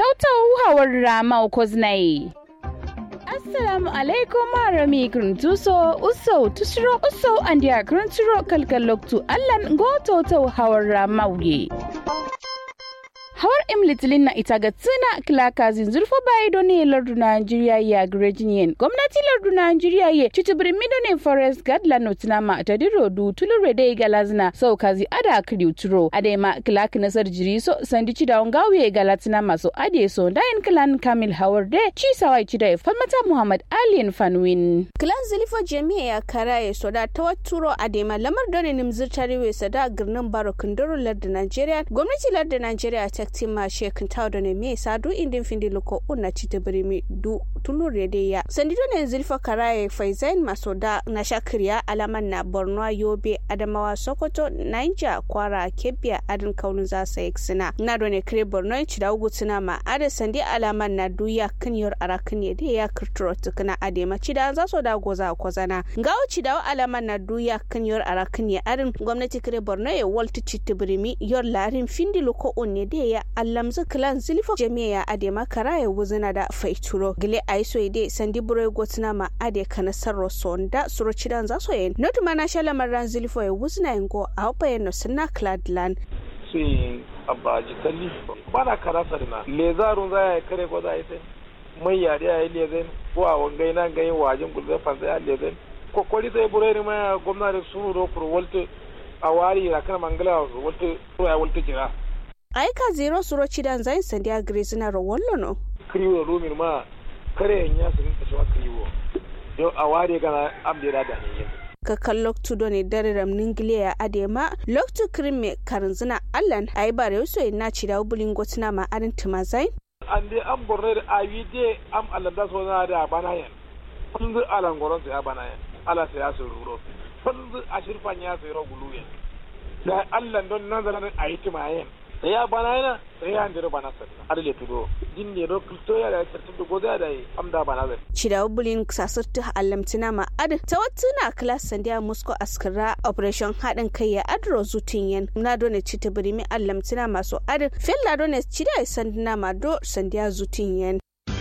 tautau hawar rama koznai assalamu alaikum marami gruntuso uso tusro uso andia grunturo kalkaloktu allan go tautau hawar rama wuye hawar imlitilin na ita ga tsina kilaka zinzurfo bayi don ne lardu Najeriya ya grejiniyen gwamnati lardu Najeriya ye citibiri mido ne forest guard la notina ma ta diro du tulure da galazina so kazi ada kiri uturo ade ma kilaka nasar jiri so sandi cida ngawe galatina maso ade so dayin kilan kamil hawar de ci sawai cida falmata muhammad alien fanwin kilan zilifo jami'a ya kara ya soda ta waturo ade ma lamar don ne nimzir tarewe sada girnin baro kundoro lardu Najeriya gwamnati lardu Najeriya ta tima shekin tawdo ne me sadu indin findi loko unna cita birimi du tulur de ya sandido ne zilfa karaye faizain masoda na shakiriya alaman na borno yobe adamawa sokoto niger kwara kebbiya adin kaunin za sa sina na do ne kire borno ci da ugu tuna ma ada sandi alaman na duya kan yor arakan ya de ya kirturo tukuna ade ma ci da za so da goza kozana ngawo ci da alaman na duya kan yor arakan ya adin gwamnati kire borno ya walti cita birimi yor larin findi loko unne de ya allamzu kilan zilfo jami'a ade makara ya wuzina da faituro gile aiso ide sandi buro gotina ma ade kana sarro sonda suro cidan za so yen notu mana shala maran zilfo ya wuzina yengo a hopa yen no sinna cladland sai abba jikalli bana karasa dina lezarun za ya kare ko za ya sai mai yare ya yi lezen ko a wangai na gayin wajen gulbe fansa ya lezen kokori sai buro ne ma gwamnati suru do kuro walte a wari na kana mangala walte ya walte jira aika zero suro cidan zain sandiya grisina ro wallo no kriwo rumin ma kare ya su rinka shawa kriwo yau a ware gana amdira da ne ka kan loktu do ne dare ram ningile ya adema loktu krimme karinzina allan ayi bare yuso ina ci da bulin gotina ma arin tumazain an dai an borne da ayi de am alanda so na da bana yan kun zu alan goron ya bana yan ala sai ya su ruro kun zu ashirfan ya su ro gulu yan da allan don nan zanen ayi tumayen ya bana yana sai ya ndiro bana sa adale tudo jinne do kulto ya da tartu do goda da amda bana zai cida bulin sasirtu allamtina ma ad ta watuna class sandiya musko askara operation hadin kai ya adro zutin yan na do ne cita birimi allamtina masu ad fella do ne cida sandina ma do sandiya zutin yan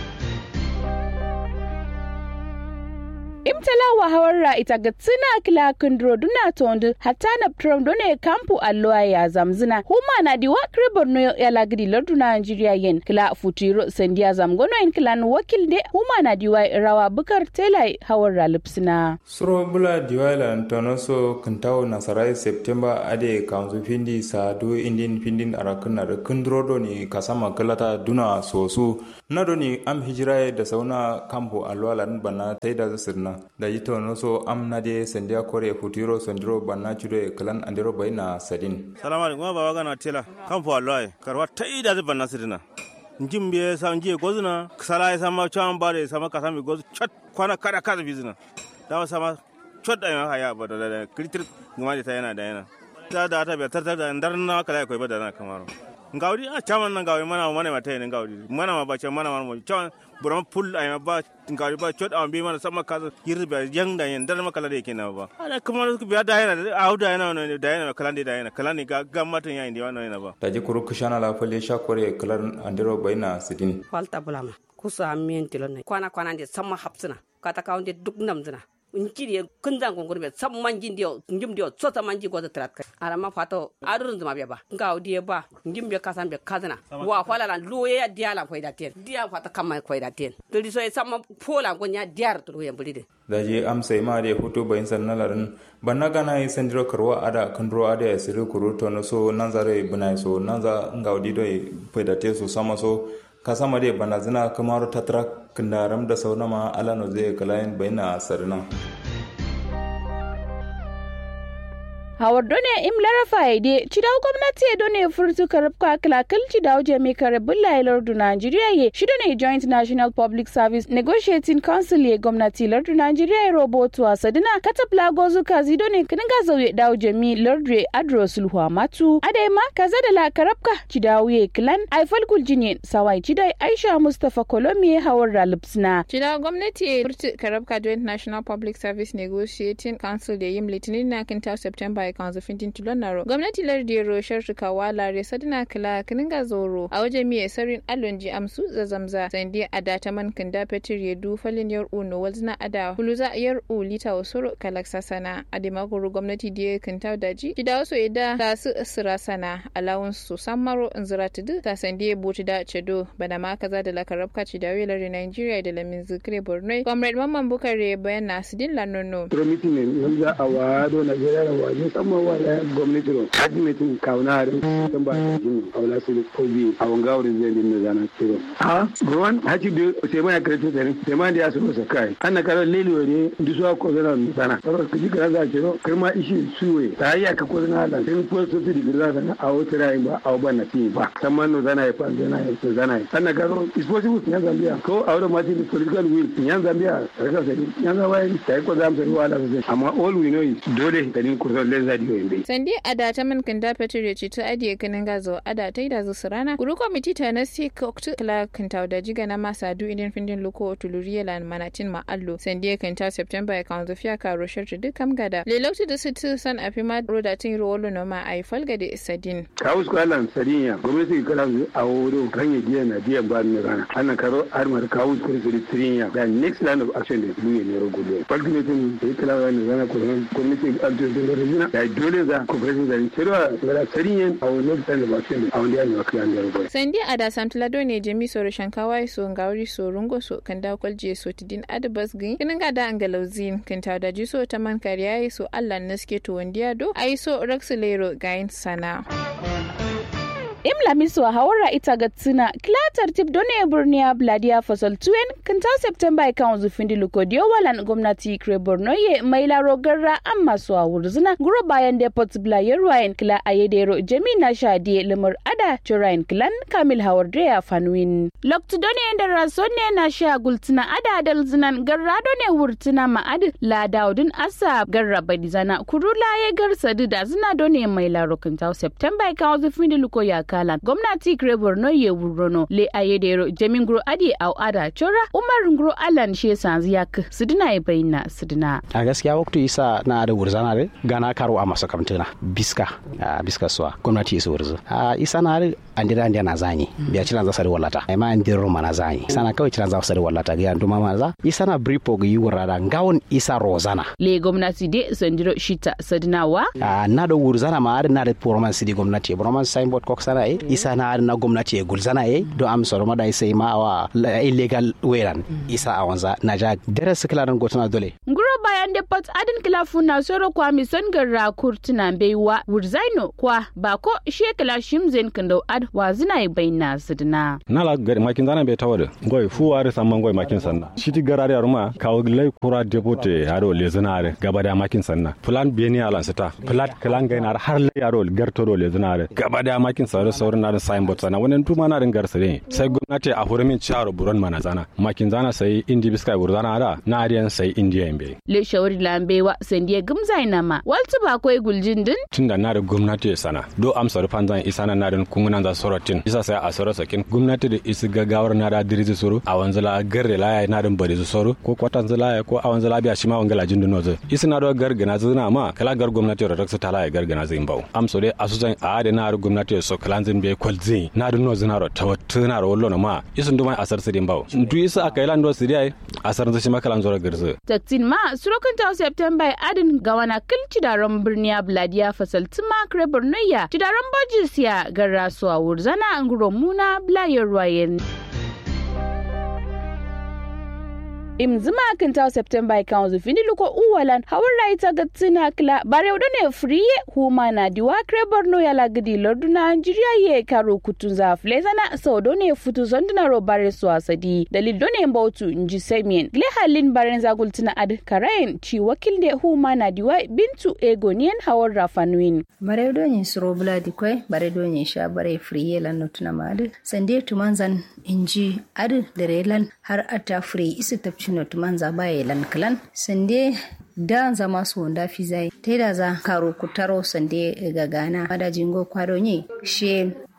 imtalawa hawarra ita ga tsina kila kundro duna tondu hatta na ptrom done kampu alloa ya zamzina huma na diwa kribor no ya lagdi lardu na Nigeria yen kila futiro sendia zamgono en kila wakil de huma na diwa rawa bukar tela hawarra lipsina suro bula diwa la ntono so kintawo nasarai september ade kanzu findi sa do indin findin arakun na kundro do ni kasama kalata duna sosu na do ni am hijira da sauna kampu alloa lan bana taida sirna da yito no so am na de sendia kore futiro sondiro banna chude kalan andiro bayna sadin salamu alaikum baba gana tela kan fo alloy karwa tai da banna sidina njim be sam je gozuna sala sama cham bare sama kasami goz chat kwana kada kada bizina da sama chot da haya ba da kritir ngama ta yana da yana ta da ta be tar da ndar na kala ko ba da na kamaro ngawdi a chaman na ngawdi mana mana mata ne ngawdi mana ma ba cha mana ma mo chaman buram pul ay ba ngawdi ba chot am bi mana sama ka yir ba yang da yen dar ma kala de kina ba ala kuma ku biya da yana a da yana no da yana kala de da yana kala ni ga ga matan ya indi wannan yana ba da ji kuru kushana la fale sha kore kalan andiro bayna sidin falta bulama kusa miyen tilon ne kwana kwana de sama hapsina kata kaunde duk namzina nkiri kunzan kongur be sam manji ndio njim ndio so sa manji goza trat kai ara ma fato adurun zuma be ba nga odi ba njim be kasan be kazana wa fala lan loye ya diala ko ida ten dia fata kama ko ida ten to di so sama pola ko nya diar to ye bulide da je am sai ma de hutu bayin sannalarin banna gana yi sandiro karwa ada kandro ada ya siri kuru to no so nan zare bunai so nan za nga odi do faida te so sama so ka sama dai bana zina kamar tatra kindaram da saunama alano zai kalayin bayna sarina hawar done im larafa ide cidaw gwamnati done furtu karabka kalakal cidaw jami karabin lailar du Nigeria ye shi done joint national public service negotiating council ye gwamnati lardu Nigeria ye robotu a sadina katabla gozu kazi done kninga zauye daw jami lardu adro sulhu matu adema kaza da la karabka cidaw ye klan aifal kuljinyen sawai cidai aisha mustafa kolomi hawar ralipsna cidaw gwamnati ye furtu karabka joint national public service negotiating council ye yim litinin na kinta september september kan zu fintin tulon naro gwamnati lardi roshar shikawa lare sadina kila kininga zoro a wajen miye sarin alonji amsu zazamza sandi a data man kinda petir ya du falin yar uno walzina ada huluza yar u lita wasoro kalaksa sana a dimakuru gwamnati da kinta daji gida wasu ida ta su sira sana alawun su sammaro nzira tudu ta sandi ya buci da cedo bana ma kaza da lakarabka ci da welar nigeria da lamin zikire borno comrade mamman bukare bayan nasu din lanono promiti ne yanzu a wado na jira da waje sama wala gwamnati ro kaji metin kauna harin san ba ta jin aula su ko bi a wanga wurin zai din da na tiro ha ruwan haji da sai mai karatu da ne sai mai da su sa kai an na karo leli wani dusuwa ko zana sana karo kaji kana za ce kai ma ishi suwe ta yi aka ko zana da sai ko su su digiri zana a wata rayi ba a ba na ti ba san man no zana ya fa zana ya zana ya an na karo is possible in Zambia ko a wurin ma ti political will in Zambia raka sai in Zambia ta yi ko zamu sai wala sai amma all we know is dole da din kurzo len zadi yo imbe sandi ada ta man kan da fetur ya ce ta adiye kanin gazo ada ta yi da zu rana guru komiti ta na si koktu kala kan ta da jiga na masa du idin findin luko tuluriya lan manatin ma allo sandi kan ta september ya kan zafiya ka roshar ta dukkan gada lelauti da su san a fi ma roda tin rolo no ma ai falga da isadin kawus ko alan sadinya gwamnati kala a wuro kan ya jiya na biyan ba ni rana ana karo armar kawus ko su sadinya da next line of action da duniya ne rogo falkinetin da ya kala wani zana ko gwamnati alto da rajina da dole za ku fara da cewa da sadinya a wani next line of action a wani yana kan da rogo sandi ada samtlado ne jami so shankawa so ngawri so rungo so kan da kwalje so tidin adabas gin kinin ga da angalauzin kan ta da ji so ta man kariya so Allah naske to wandiya do ai so raksulero gain sana imla miswa hawara ita ga tsina klatar tip done burniya bladia fasal tuen kanta september kan zu findi lukodio walan gwamnati kre borno ye mai laro garra amma su a wurzuna guro bayan depot blayer ryan kla ayedero jemina shadi limur ada churain klan kamil hawar ya fanwin loktu done da raso ne na sha gultuna ada dal zinan garra done wurtuna ma'ad la daudin asa garra badizana kurula ye garsadu da zina done mai laro kanta september kan zu findi lukoya kalan gwamnati kire borno ye wurono le ayedero jamin guro adi au ada chora umar guro alan she sanzi yak sidina e bayina sidina a gaskiya waktu isa na da wurzana re gana karo a masa kamtuna biska a biska suwa gwamnati isa wurzu a isa na da andira andira na zanyi biya cilan za sari wallata ai ma andira ma na zanyi isa na kawai cilan za sari wallata ga duma ma za isa na bripo ga yiwura da gawon isa rozana le gwamnati de sandiro shita sadina wa a na da wurzana ma na da proman sidi gwamnati proman signboard kok sana e isa na na gwamnati e gulzana e do am soro ma da isa ma wa illegal weran isa a wanza na ja dare su kila gotuna dole nguro bayan da pat adin kilafu na soro kwa mi son garra kurtuna baiwa wurzaino kwa ba ko shekala shimzen kando ad wa zina e bayna sidina nala gari makin zana be tawada goy fu wari samman goy makin sanna shiti garari aruma kawo lay kura depote haro lezinare gaba da makin sanna plan beni alan sita plan kalan gainar har lay aro gartoro lezinare gaba da makin sare saurin na sign board sana wannan tuma na din garsare sai gwamnati a hurumin charo buron mana zana makin zana sai indi biskai burzana da na ariyan sai indiya imbe le shawari lambewa sandiya gumzai nama waltu ba koi guljin din tunda na da gwamnati sana do amsa rufan zan isa na nadin kungunan za sorotin isa sai a soro sakin gwamnati da isi gaggawar na da dirizi soro a wanzala garre laya na din bari soro ko kwatan zala ko a wanzala biya shi ma wangala jin dino zai isi na do gargana zina ma kala gar gwamnati da raksa tala ya gargana zai bau amso dai asusan a da na gwamnati so kalanzin be kwalzi na din no zina ro tawattuna ro wallo ma isun duma asar sidin bau du isa aka ilan do sidai asar zai shi makalan zoro garzu tattin ma surokin ta september adin gawana kilci daron birniya bladiya fasal tuma kre bornoya cidaron bojis ya garra su a wurzana nguro muna blayar wayen im zima kan ta september kan zu fini luko uwalan hawar rai ta gatsina kla bare ne friye huma na diwa kre borno ya lagidi lordu na nigeria ye karo kutun za flezana so do ne futu zonduna ro bare su asadi dalil do ne mbautu nji semien gle halin baren za gultina ad karayen ci wakil de huma na diwa bintu egonien hawar rafanuin bare do ne suro buladi kwe bare do ne sha bare friye lan notuna mad sande tumanzan inji ad derelan har ata free isi tapci no tumanza baye lan klan sande da zama su wanda fi zai ta da za karo kutaro sande ga gana mada jingo kwado ne she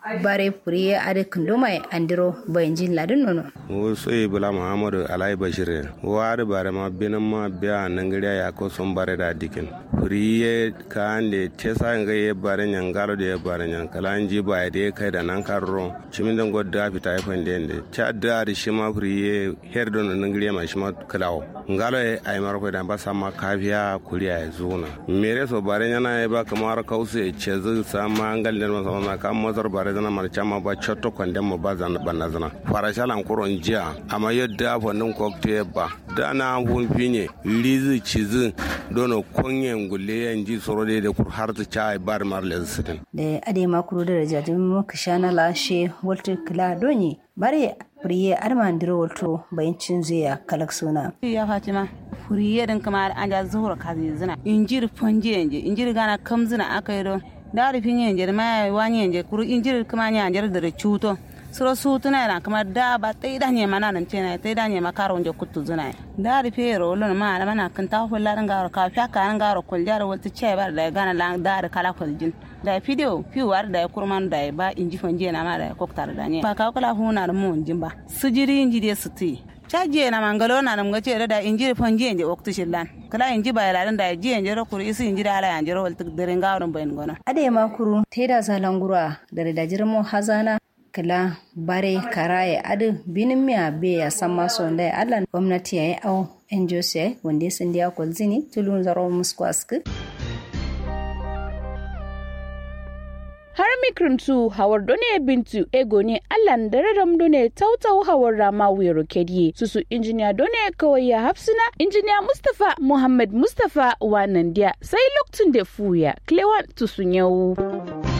bare furiye ade kundumai andiro bayanjin ladin nono wo soyi bula muhammadu alai bashir wari bare ma binin ma biya nangiriya ya ko son bare da dikin furiye ka ande tesa nga ye bare nyan galo de bare nyan kala nji ba de kai da nan karro chimin dan godda fita ya fande ende cha da ri shima furiye her don nangiriya ma shima kalawo ngalo e ay mar ko da ba sama kafiya kuriya ya zuna mere so bare nyana e ba kamar kause chezu sama ngal den ma sama kam mazar bare zana mar chama ba chotto kwandem mo ba zana banna zana fara shalan kuron jiya amma yadda fannin cocktail ba da na hun finye lizi cizi dono konyen gulle yan ji soro da kur har ta chai bar mar le sitin da ade makuru da rajajin muka shana lashe walter kila donye bare furiye armandiro walto bayancin zuya kalak suna ya fatima furiye din kamar an ja zuhura kazi zina injir fonje yanje injir gana kam zina aka yi don da rufin yanje ma wani yanje kuru injir kuma yanje da cuto suro su tuna yana kamar da ba tai da ne mana nan tena tai da ne makaro nje kutu zuna da rufe ro lon ma ala mana kan ta fulla ran garo ka fiya kan garo kul jar wata ce bar da gana lan da kala kuljin da video fiwar da kurman da ba inji fonje na ma da koktar da ne ba ka kula huna da mun jin ba sujiri inji de suti caje na mangalo na nam gace da inji fonje nje waktu shillan kala inji ba yalan da ji nje ro kuri isi inji da ala nje ro walta daren gawon bayin gona ade makuru teda zalangura da da jirmo hazana kila bare karaye adu binin miya be ya san maso da allan gwamnati ya yi au yan jose wanda ya sindi ya kwalzini tulun zaro musu aski har mikrintu hawar done bintu ego ne allan dararam done tautau hawar rama wero kediye susu injiniya done kawai ya hafsina injiniya mustafa muhammad mustafa wanan dia sai lokacin da fuya klewan tusun yau